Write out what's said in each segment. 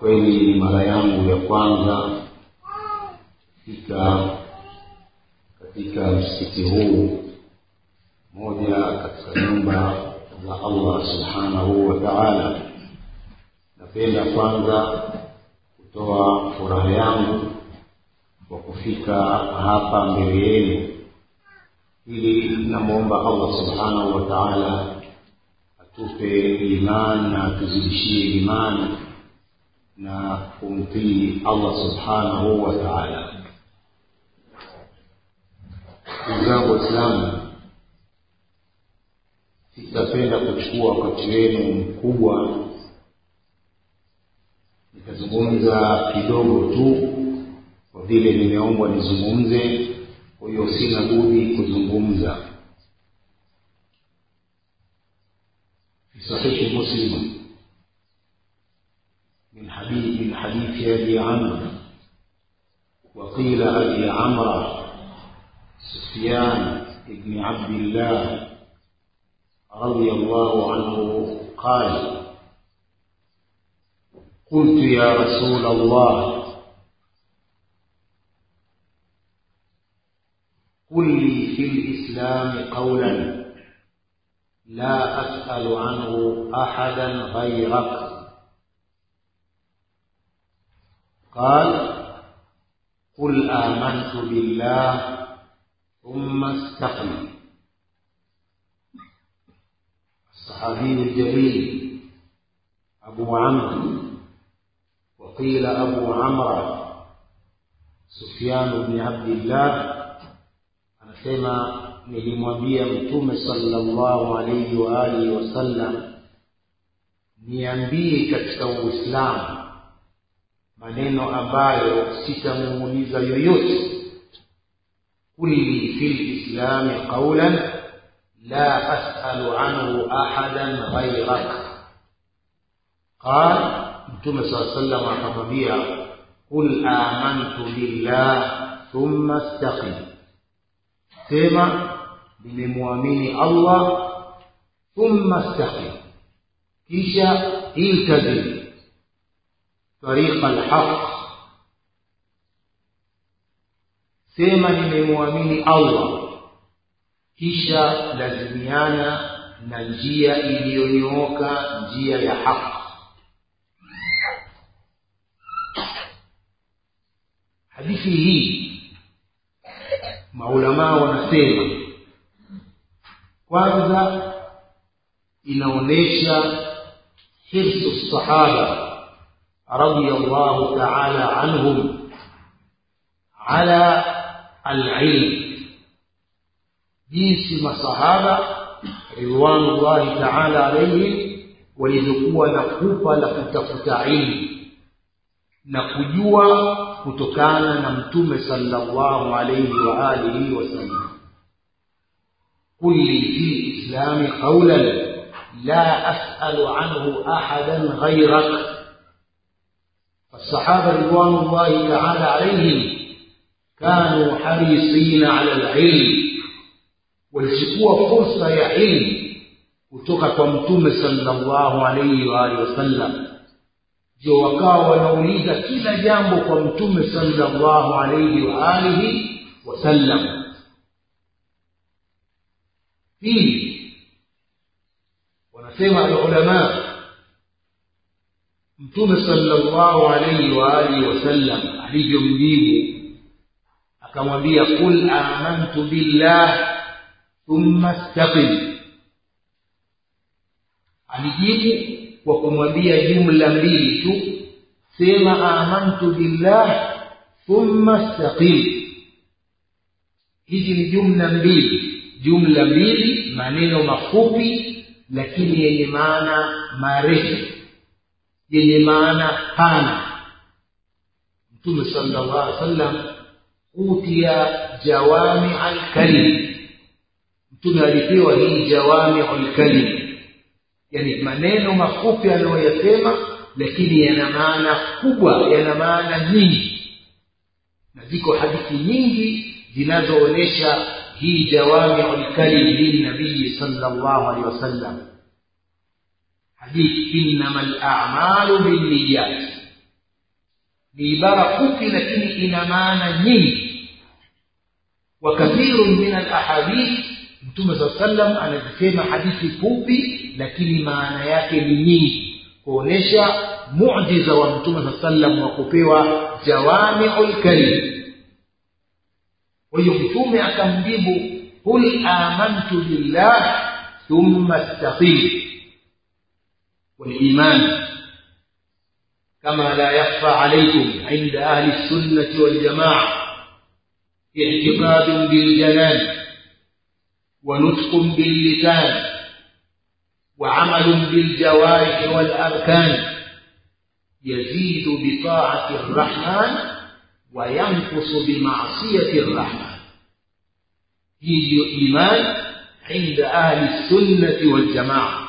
kweli ni mara yangu ya kwanza kufika katika msikiti huu moja katika nyumba za Allah subhanahu wa ta'ala. Napenda kwanza kutoa furaha yangu kwa kufika hapa mbele yenu, ili namwomba Allah subhanahu wa ta'ala atupe imani na atuzidishie imani na kumtii Allah subhanahu wa ta'ala. Ndugu zangu Waislamu, sitapenda kuchukua wakati wenu mkubwa, nitazungumza kidogo tu kwa vile nimeombwa nizungumze. Kwa hiyo sina budi kuzungumza. في صحيح مسلم من حديث من حديث ابي عمرو وقيل ابي عمرو سفيان بن عبد الله رضي الله عنه قال قلت يا رسول الله قل لي في الاسلام قولا لا أسأل عنه أحدا غيرك قال قل آمنت بالله ثم استقم الصحابي الجليل أبو عمرو وقيل أبو عمرو سفيان بن عبد الله anasema nilimwambia mtume sallallahu alaihi wa alihi wasallam niambie katika uislamu maneno ambayo sitamuuliza yoyote kulli fi lislami qaulan la asalu anhu ahadan ghairak qal mtume saa sallam akamwambia qul amantu billah thumma istaqim sema nimemwamini Allah thumma istaqim kisha iltazim tariqa alhaq sema nimemwamini Allah kisha lazimiana na njia iliyonyooka njia ya haki hadithi hii maulamaa wanasema kwanza inaonyesha hirsu sahaba radiyallahu ta'ala anhum ala alilm jinsi masahaba ridwanullahi ta'ala alayhim walivyokuwa na kupa la kutafuta ilmu na kujua kutokana na mtume sallallahu alayhi wa alihi wasallam kulli fi islami qawlan la as'alu anhu ahadan ghayrak فالصحابة رضوان الله تعالى عليهم كانوا حريصين على العلم walichukua fursa ya ilmu kutoka kwa mtume sallallahu alayhi wa alihi wasallam ndio wakawa wanauliza kila jambo kwa mtume sallallahu alayhi wa alihi wasallam pili wanasema alulama mtume sallallahu alayhi wa alihi wasallam alivyomjibu akamwambia qul amantu billah thumma istaqim alijibu kwa kumwambia jumla mbili tu sema amantu billah thumma istaqim hizi ni jumla mbili jumla mbili maneno mafupi lakini yenye maana marefu yenye maana pana mtume sallallahu alaihi wasallam utia jawami alkalim mtume alipewa hii jawami alkalim yani maneno mafupi anayoyasema lakini yana maana kubwa yana maana nyingi na ziko hadithi nyingi zinazoonyesha hii jawamiu lkalim lilnabiyi sallallahu alaihi wasallam hadithi innama lamalu binniyat ni ibara fupi lakini ina maana nyingi wa kathirun min alahadith mtume saa sallam anazisema hadithi fupi lakini maana yake ni nyingi kuonesha mujiza wa mtume saa sallam wa kupewa jawamiu lkarim kwa hiyo mtume akamjibu qul amantu billah thumma istaqim waliman كما لا يخفى عليكم عند أهل السنة والجماعة اعتقاد بالجنان ونطق باللسان وعمل بالجوارح والأركان يزيد بطاعة الرحمن وينقص بمعصية الرحمن هي إيمان عند أهل السنة والجماعة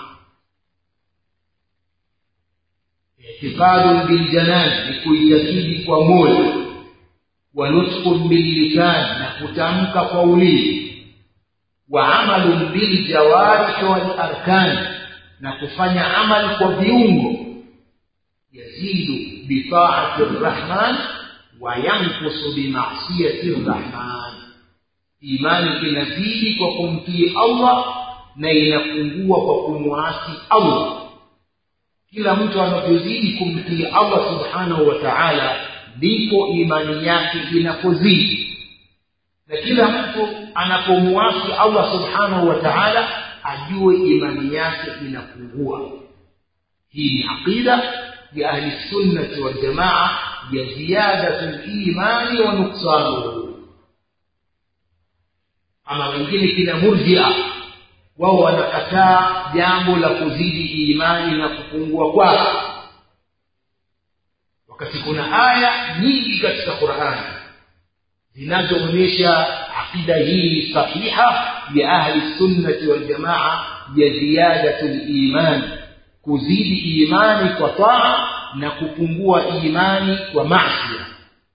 اعتقاد بالجنان لكيتكيد ومول ونطق باللسان نكتمك قولي وعمل بالجوارح والأركان نكفن عمل وبيونغ يزيد بطاعة الرحمن وينقص بمعصية الرحمن imani inazidi kwa kumtii allah na inapungua kwa kumwasi allah kila mtu anavyozidi kumtii allah subhanahu wa taala ndipo imani yake inapozidi na kila mtu anapomwasi allah subhanahu wa taala ajue imani yake inapungua hii ni aqida ya ahli sunnati waljamaa ya ziyadatu limani wa nuksanuhu ama wengine kina murjia wao wanakataa jambo la kuzidi imani na kupungua kwake wakati kuna aya nyingi katika qurani zinazoonyesha aqida hii sahiha ya ahli sunnati waljamaa ya ziyadatu liman kuzidi imani kwa taa na kupungua imani kwa masia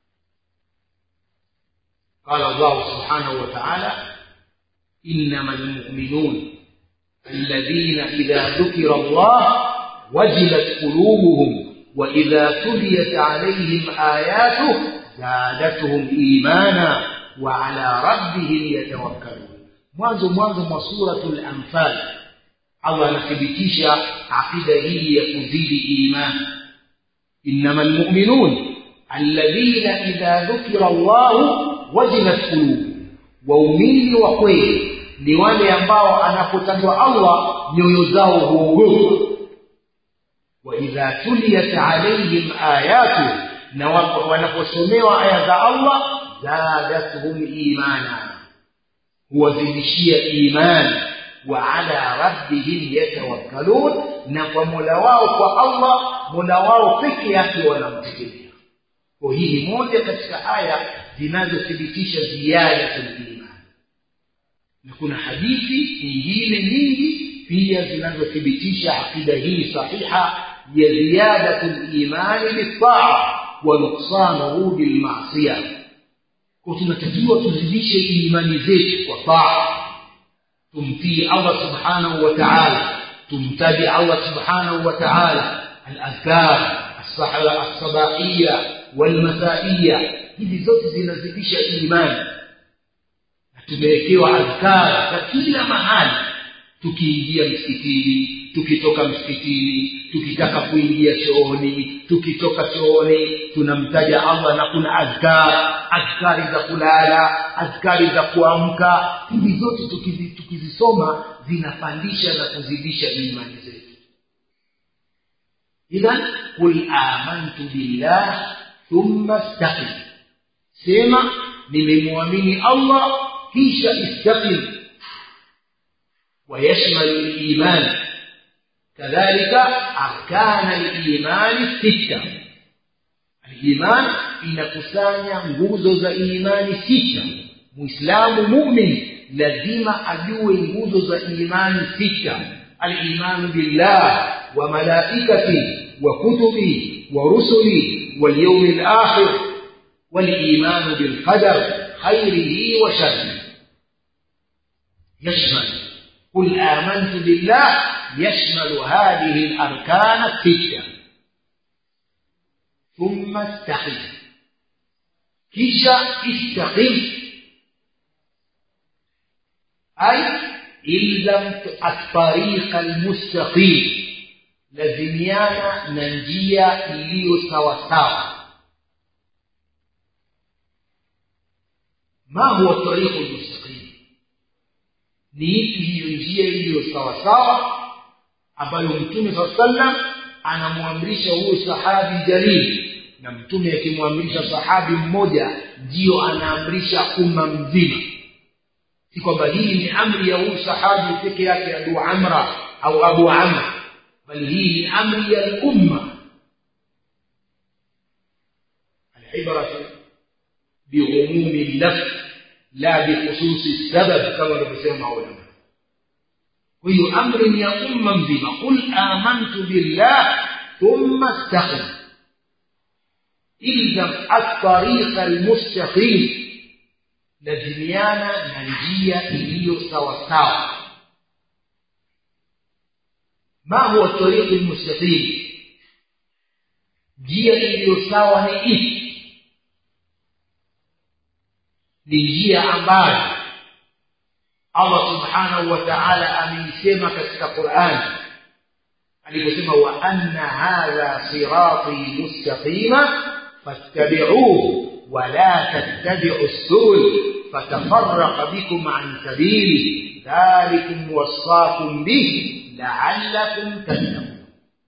قال الله سبحانه وتعالى إنما المؤمنون الذين إذا ذكر الله وجلت قلوبهم وإذا تليت عليهم آياته زادتهم إيمانا وعلى ربهم يتوكلون mwanzo mwanzo mwa suratul anfal allah anathibitisha aqida hii ya kuzidi imani innama lmuminun alladhina idha dhukira llahu wajilat qulubuhum waumini wa kweli ni wale ambao anapotajwa allah nyoyo zao huogopa waidha tuliyat alaihim ayatu na wanaposomewa aya za allah zadathum imana huwazidishia imani wa ala rabbihim yatawakkalun na kwa mola wao kwa allah mola wao peke yake wanamtegemea kwa hii ni moja katika aya zinazothibitisha ziyadatul imani na kuna hadithi nyingine nyingi pia zinazothibitisha aqida hii sahiha ya ziyadatul imani bitaa wa nuksanuhu bilmasia kwa tunatakiwa tuzidishe imani zetu kwa taa tumtii allah subhanahu wa taala tumtaji allah subhanahu wa taala aladhkar alsabahiya walmasaiya hizi zote zinazidisha imani na tumewekewa adhkar za kila mahali tukiingia msikitini tukitoka msikitini tukitaka kuingia chooni tukitoka chooni tunamtaja allah na kuna adhkar adhkari za kulala adhkari za kuamka hizi zote tukizi, tukizisoma zinapandisha na kuzidisha imani zetu idhan qul amantu billah thumma staqim sema nimemwamini allah kisha istaqim ويشمل الإيمان كذلك أركان الإيمان الستة الإيمان inakusanya nguzo za imani sita muislamu mumin lazima ajue nguzo za imani sita alimanu billah wa malaikati wa kutubi wa rusuli walyaumi lakhir walimanu bilqadar khairihi wa sharrihi yashmal قل آمنت بالله يشمل هذه الأركان الستة thumma istaqim kisha istaqim ay ilzam at-tariqa al-mustaqim lazimiana na njia iliyo sawa sawa ma huwa tariqu al-mustaqim ni ipi hiyo njia iliyo sawa sawa ambayo mtume saa sallam anamwamrisha huyo sahabi jalili na mtume akimwamrisha sahabi mmoja ndiyo anaamrisha umma mzima si kwamba hii ni amri ya huyu sahabi peke yake abu amra au abu amr bali hii ni amri ya lumma alibratu biumumi lafz la bikhususi sabab kama wanavyosema maulama kwa hiyo amri ni ya umma mzima qul amantu billah thumma istaqim ilzam at-tariqa al-mustaqim lazimiana na njia iliyo sawa sawa ma huwa tariqu almustaqim njia iliyo sawa ni ipi ni njia ambayo Allah subhanahu wa ta'ala ameisema katika Qur'an aliposema wa anna hadha sirati mustaqima fattabi'uhu ولا تتبعوا السبل فتفرق بكم عن سبيله ذلكم وصاكم به لعلكم تتقون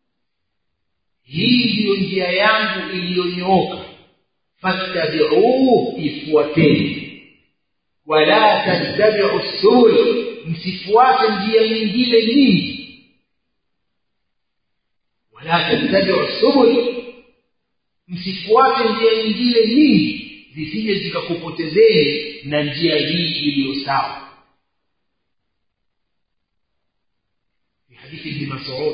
hii ndiyo njia yangu iliyonyooka fattabiuhu ifuateni wala tattabiu subul msifuate njia nyingine nyingi wala tattabiu subul msifuate njia nyingine nyingi zisije zikakupotezeni na njia hii iliyo sawa في حديث ابن مسعود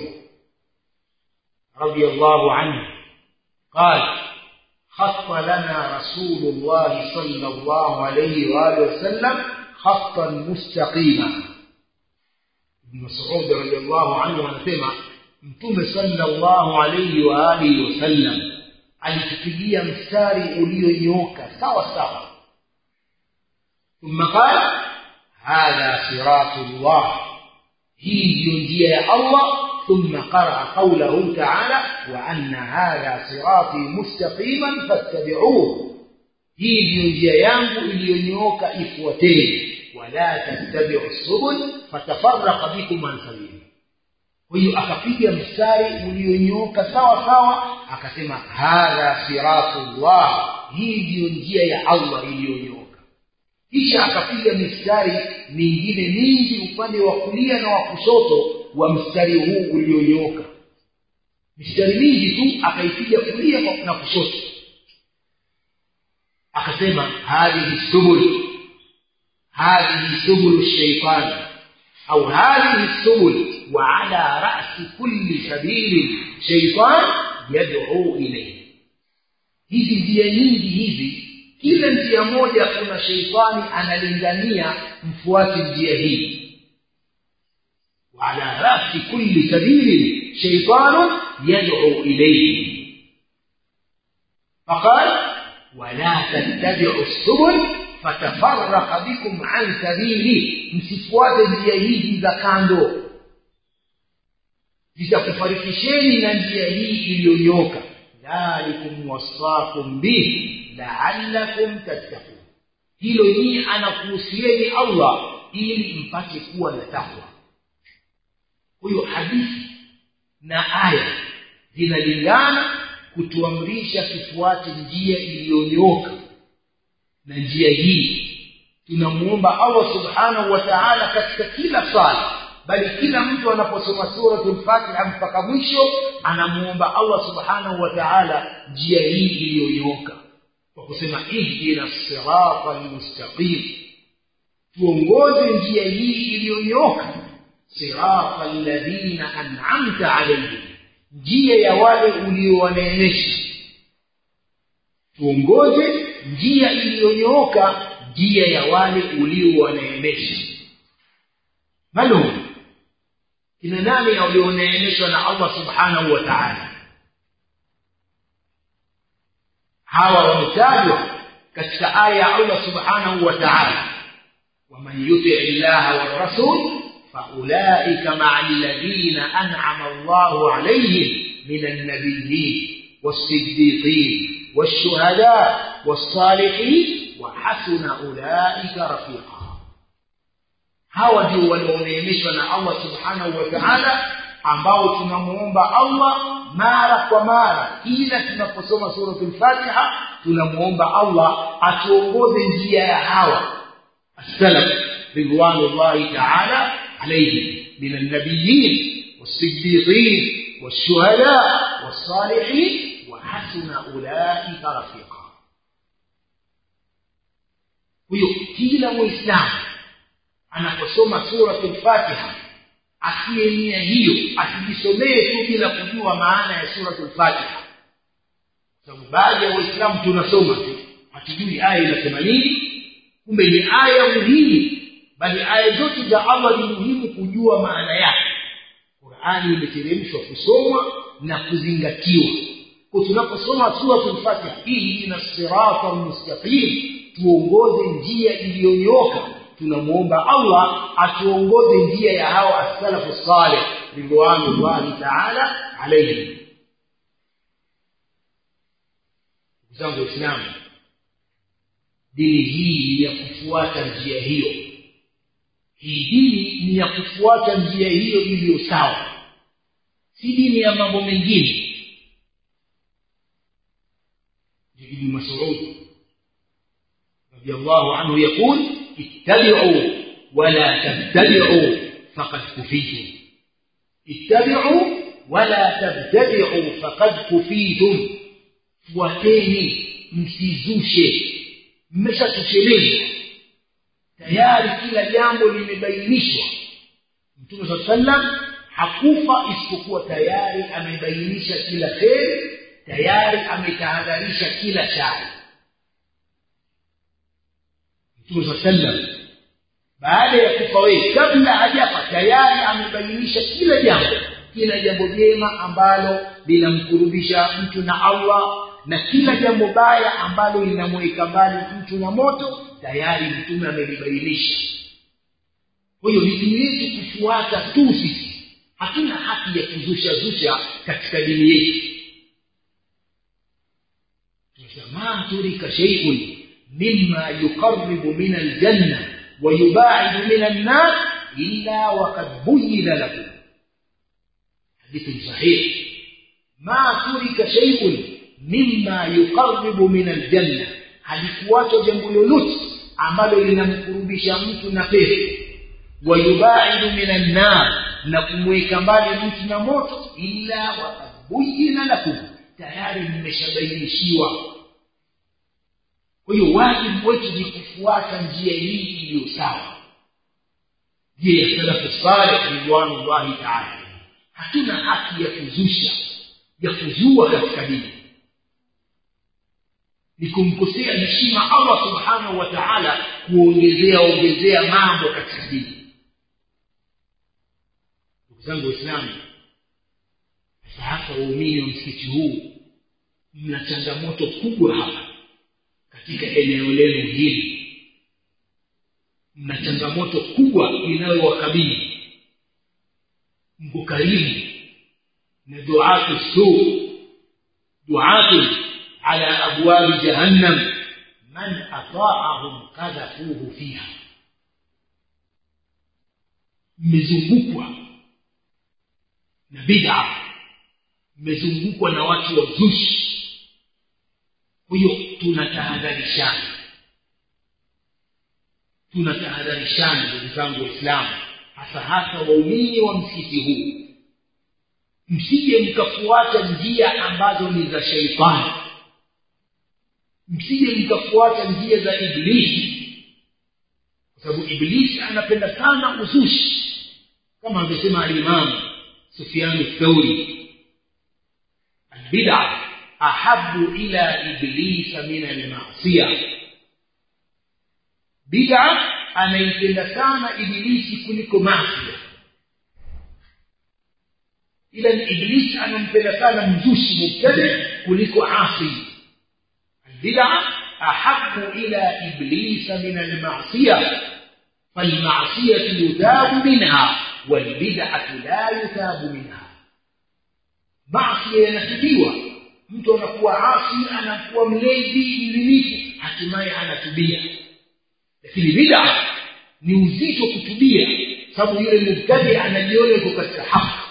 رضي الله عنه قال خط لنا رسول الله صلى الله عليه وآله وسلم خطا مستقيما ابن مسعود رضي الله عنه anasema mtume sallallahu alayhi wa alihi wasallam alitupigia mstari ulionyooka sawa sawa thumma qala hadha siratullah hii ndiyo njia ya Allah ثم قرأ قوله تعالى وأن هذا صراطي مستقيما فاتبعوه hii ndiyo njia yangu iliyonyooka ifuateni wala tattabiu subul fatafaraka bikum an sabili kwa hiyo akapiga mstari ulionyooka sawa sawa akasema hadha siratullah hii ndiyo njia ya allah iliyonyooka kisha akapiga mistari mingine mingi upande wa kulia na wa kushoto wa mstari huu ulionyooka mistari mingi tu akaipiga kulia na kushoto akasema hadhihi subul hadhihi subulu shaitani au hadhihi subul wa ala rasi kulli sabili shaitan yad'u ilayhi hizi njia nyingi hizi kila njia moja kuna sheitani analingania mfuate njia hii وعلى رأس كل سبيل شيطان يدعو إليه فقال ولا تتبعوا السبل فتفرق بكم عن سبيله msifuate njia hizi za kando zitakufarikisheni na njia hii iliyonyoka dhalikum wasakum bihi laallakum tattakun hilo nyii anakuhusieni allah ili mpate kuwa na takwa huyo hadithi na aya zinalingana kutuamrisha tufuate njia iliyonyooka na njia hii tunamuomba allah subhanahu wa taala katika kila swala bali kila mtu anaposoma suratul fatiha mpaka mwisho anamuomba allah subhanahu wa taala njia hii iliyonyooka kwa kusema ihdina sirata lmustaqim tuongoze njia hii iliyonyooka sirata alladhina an'amta alayhim njia ya wale uliowaneemesha tuongoze njia iliyonyooka njia ya wale uliowaneemesha malum kina nani walioneemeshwa na allah subhanahu wa taala hawa wametajwa katika aya ya allah subhanahu wa taala waman yutii llaha warasul faulaika maa alladhina an'ama allahu alayhim min alnabiyyin والصديقين والشهداء والصالحين وحسن أولئك رفيقا hawa ndio walioneemeshwa na allah subhanahu wa taala ambao tunamuomba allah mara kwa mara kila tunaposoma suratu lfatiha tunamuomba allah atuongoze njia ya hawa assalaf ridwanullahi taala alaihim min alnabiyin والصديقين والشهداء والصالحين وحسن أولئك رفيقا huyo kila muislamu anaposoma suratu lfatiha asiye nia hiyo asijisomee tu bila kujua maana ya suratu lfatiha sababu baadhi ya waislamu tunasoma tu hatujui aya inasema nini kumbe ni aya muhimu bali aya zote za allah ni muhimu kujua maana yake qurani imeteremshwa kusomwa na kuzingatiwa kwa tunaposoma suratul fatiha ihdina sirata lmustaqim tuongoze njia iliyonyoka tunamwomba allah atuongoze njia ya hawa assalafu saleh ridwanullahi taala alaihim ndugu zangu waislamu dini hii ya kufuata njia hiyo hii dini ni ya kufuata njia hiyo iliyo sawa si dini ya mambo mengine ابن مسعود رضي الله عنه يقول اتبعوا ولا تبتدعوا فقد كفيتم اتبعوا ولا تبتدعوا فقد كفيتم fuateni msizushe mmeshatoshelezwa tayari kila jambo limebainishwa mtume saa sallam hakufa isipokuwa tayari amebainisha kila kheri tayari ametahadharisha kila shari mtume saa sallam baada ya kufa wewe kabla hajafa tayari amebainisha kila jambo kila jambo jema ambalo linamkurubisha mtu na allah na kila jambo baya ambalo linamweka mbali mtu na moto tayari mtume amelibainisha kwa hiyo ni dini yetu kufuata tu sisi hatuna haki ya kuzusha zusha katika dini yetu ما ترك شيء مما يقرب من الجنة ويباعد من النار إلا وقد بين له حديث صحيح ما ترك شيء مما يقرب من الجنة halikuachwa jambo lolote ambalo linamkurubisha mtu na pepo wayubaidu min annar na kumweka mbali mtu na moto illa wakad buyina lakum tayari mmeshabainishiwa kwa hiyo wajibu wetu ni kufuata njia hii iliyo sawa njia ya salafu saleh ridwanullahi taala hatuna haki ya kuzusha ya kuzua katika dini ni kumkosea heshima allah subhanahu wa taala kuongezea ongezea mambo katika dini ndugu zangu waislamu sasa hasa waumini wa msikiti huu mna changamoto kubwa hapa katika eneo lenu hili mna changamoto kubwa inayowakabili mko karibu na duatu suu duatu ala abwabi jahannam man ataahum kadhafuhu fiha mmezungukwa na bid'a mmezungukwa na watu wazushi kwa hiyo tunatahadharishana tunatahadharishana ndugu zangu waislamu hasa hasa waumini wa msikiti huu msije mkafuata njia ambazo ni za sheitani msije mkafuata njia za iblisi kwa sababu iblisi anapenda sana uzushi kama amesema alimamu sufianu thauri albida ahabu ila iblisa min almasia bida anaipenda sana ibilisi kuliko masia ila ibilisi anampenda sana mzushi mubtadi kuliko asi البدعة أحب إلى إبليس من المعصية فالمعصية يتاب منها والبدعة لا يتاب منها معصية yanatibiwa mtu anakuwa asi anakuwa mlezi mlimifu hatimaye anatubia lakini bid'a ni uzito kutubia sababu yule mubtadi anajiona yuko katika haki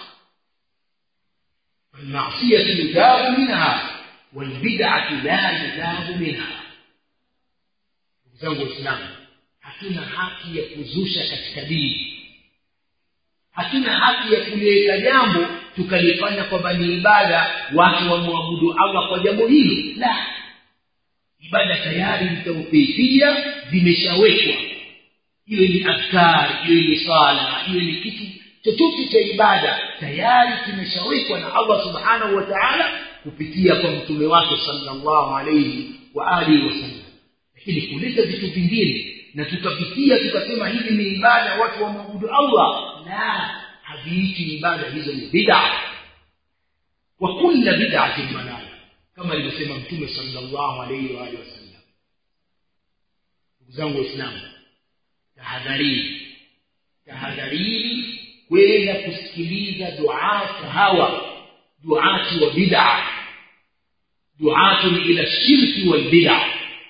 المعصية يتاب منها والبدعة لا يتاب منها zangu waislamu hatuna haki ya kuzusha katika dini hatuna haki ya kuliweka jambo tukalifanya kwamba ni ibada watu wamwabudu allah kwa jambo hilo la ibada tayari ni tauqifia zimeshawekwa iwe ni adhkar iwe ni sala iwe ni kitu chochote cha ibada tayari kimeshawekwa na allah subhanahu wa taala kupitia kwa mtume wake sallallahu alaihi wa alihi wasallam lakini kuleta vitu vingine na tukapitia tukasema hivi ni ibada watu wamwabudu allah la haviiti ibada hizo ni bid'a wa kulla bid'atin dalala kama alivyosema mtume sallallahu alaihi wa alihi wasallam ndugu zangu waislamu tahadharini tahadharini kwenda kusikiliza duata hawa duati wa bid'a duatun ila shirki wal bid'a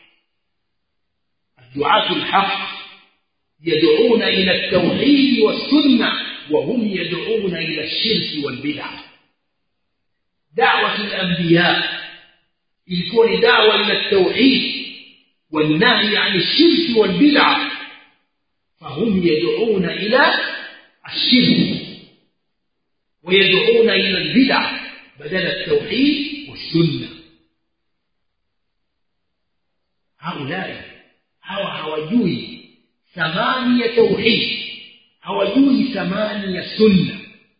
الدعاة الحق يدعون إلى التوحيد والسنة وهم يدعون إلى الشرك والبدع دعوة الأنبياء يكون دعوة إلى التوحيد والنهي عن الشرك والبدع فهم يدعون إلى الشرك ويدعون إلى البدع بدل التوحيد والسنة هؤلاء hawa hawajui thamani ya tauhid hawajui thamani ya sunna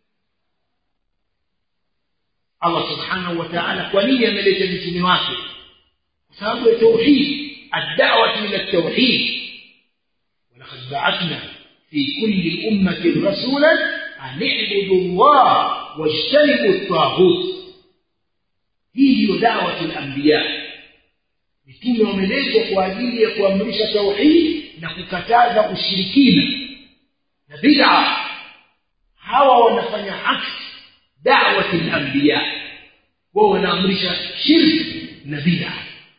allah subhanahu wa taala kwa nini ameleta mitume wake kwa sababu ya tauhid addawatu ila tauhid walaqad ba'athna fi kulli ummatin rasulan an i'budu llah wajtanibu at-taghut hii ndiyo dawatu al-anbiya mitume wameletwa kwa ajili ya kuamrisha tauhid na kukataza ushirikina na bid'a hawa wanafanya aksi da'wati al-anbiya wao wanaamrisha shirki na bid'a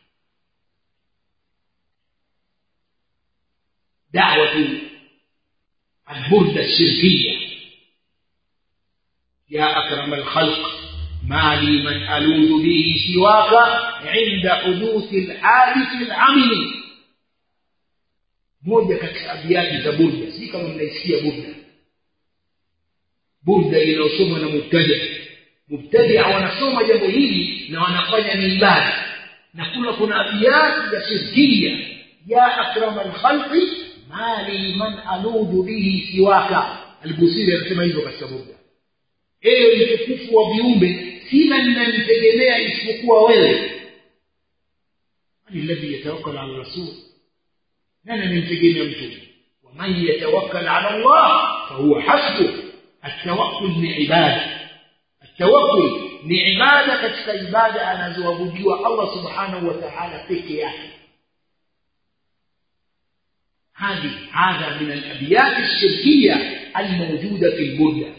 دعوة البردة الشركية يا أكرم الخلق ما لي من ألوذ به سواك عند حدوث الحادث العمل moja katika abiati za burda si kama mnaisikia burda burda inayosomwa na mubtadia mubtadia wanasoma jambo hili na wanafanya ni ibada na kuna kuna abiati za shirkia ya akrama lkhalqi mali man aludhu bihi siwaka albusiri anasema hivyo katika burda ewe mtukufu wa viumbe sina ninamtegemea isipokuwa wewe man alladhi yatawakkal ala rasul nani anamtegemea mtume waman yatawakkal ala allah fahuwa hasbuh التوكل ni ibada التوكل ni ibada katika ibada anazoabudiwa Allah subhanahu wa ta'ala peke yake هذه هذا من الابيات الشركيه الموجوده في البردة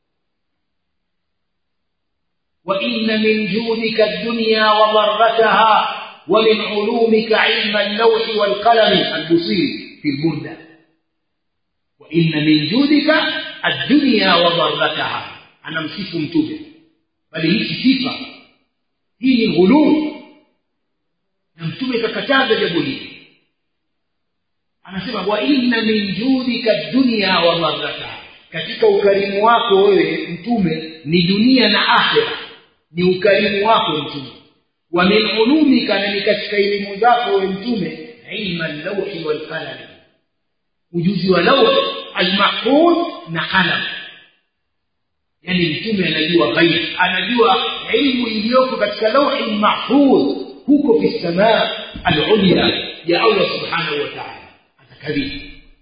وان من جودك الدنيا وضرتها ومن علومك علم اللوح والقلم البصير في البردة وان من جودك الدنيا وضرتها انا msifu mtume bali hii sifa hii ni ghuluu na mtume kakataza jambo hili anasema wa inna min judika dunya wa marrataha katika ukarimu wako wewe mtume ni dunia na akhira ni ukarimu wako mtume wa min ulumika na ni katika elimu zako wewe mtume ilma lawhi wal qalam ujuzi wa lawh almahfudh na qalam yani mtume anajua ghaib anajua ilmu iliyoko katika lawhi mahfudh huko fi samaa al-ulya ya Allah subhanahu wa ta'ala كريم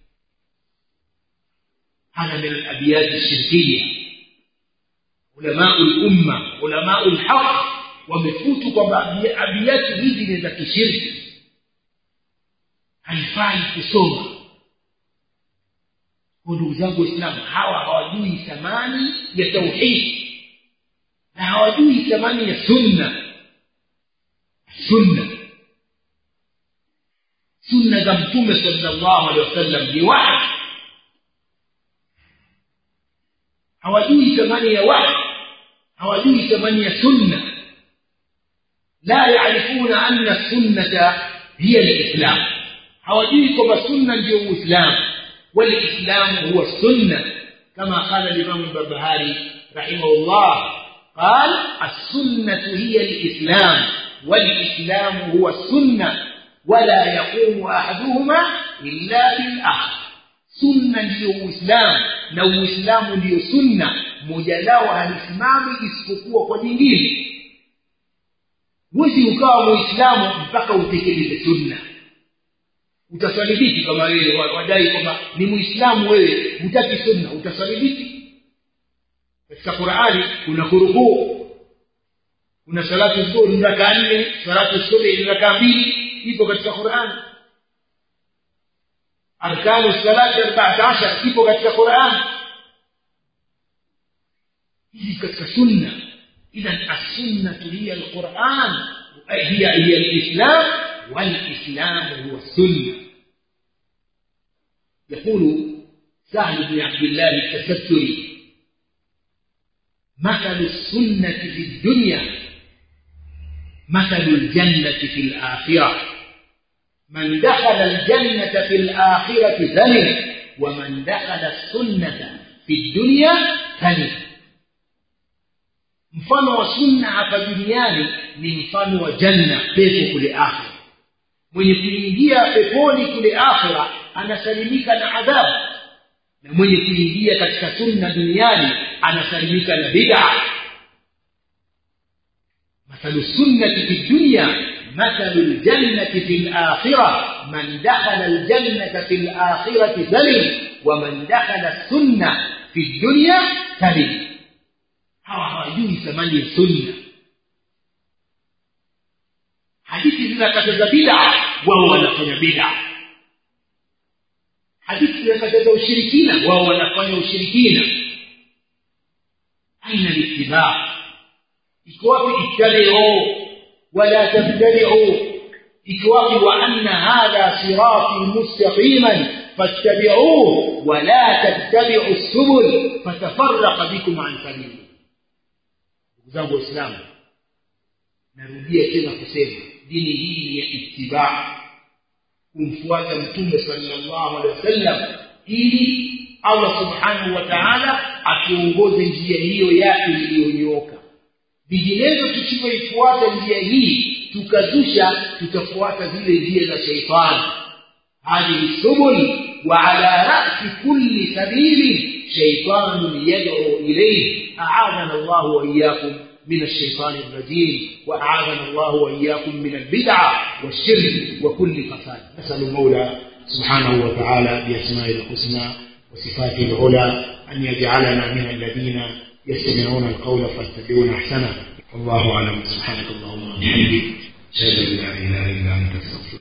هذا من الأبيات الشركية علماء الأمة علماء الحق wamefutu kwamba abiyati hizi ni za kishirki haifai kusoma kwa ndugu zangu waislamu hawa hawajui thamani ya tauhidi na hawajui thamani ya sunna sunna sunna za mtume salllahu alehi wasallam ni wahi hawajui thamani ya wahi hawajui thamani ya sunna la yarifuna anna sunnata hiya lislam hawajui kwamba sunna ndio uislamu walislamu huwa sunna kama qala limamu lbarbahari rahimahullah قال السنة هي الإسلام والإسلام هو السنة ولا يقوم أحدهما إلا بالآخر sunna ndiyo uislamu na uislamu ndiyo sunna moja lao halisimami isipokuwa kwa jingine huwezi ukawa muislamu mpaka utekeleze sunna utaswali vipi kama wewe wadai kwamba ni muislamu wewe hutaki sunna utaswali vipi katika qurani kuna kurukuu kuna salatu zuhur ni rakaa nne salatu subhi ni rakaa mbili ipo katika qurani arkanu salati arbaata ashar ipo katika qurani hizi katika sunna idhan assunnatu hiya alquran hiya hiya alislam walislamu huwa sunna يقول سهل بن عبد الله التستري مثل السنة في الدنيا مثل الجنة في الآخرة من دخل الجنة في الآخرة ثمن ومن دخل السنة في الدنيا ثمن mfano wa sunna hapa duniani ni mfano wa janna pepo kule akhira mwenye kuingia peponi kule akhira anasalimika na adhabu na mwenye kuingia katika sunna duniani anasalimika na bid'a mathalu sunnati fi dunya mathalu ljannati fi lakhira man dakhala ljannata fi lakhirati salim wa man dakhala sunna fi dunya salim hawa hawajui thamani ya sunna hadithi zinakataza bid'a wao wanafanya bid'a hadithi zinakataza ushirikina wao wanafanya ushirikina aina litibaa iko wapi ittabiu wala tabtadiu iko wapi wa anna hadha sirati mustaqiman fattabiuhu wala tattabiu subul fatafaraqa bikum an sabili ndugu zangu waislamu narudia tena kusema dini hii ni ya itibaa kumfuata mtume sallallahu alaihi wasallam ili allah subhanahu wa taala atuongoze njia hiyo yake iliyonyooka vinginevyo tusipoifuata njia hii tukazusha tutafuata zile njia za sheitani hadhihi subul wa ala rasi kulli sabili sheitanun yad'u ilayhi aadana llahu waiyakum من الشيطان الرجيم وأعاذنا الله وإياكم من البدعة والشرك وكل فساد نسأل المولى سبحانه وتعالى بأسمائه الحسنى وصفاته العلى أن يجعلنا من الذين يستمعون القول فيتبعون أحسنه والله أعلم سبحانك اللهم وبحمدك أشهد أن لا إله إلا أنت أستغفرك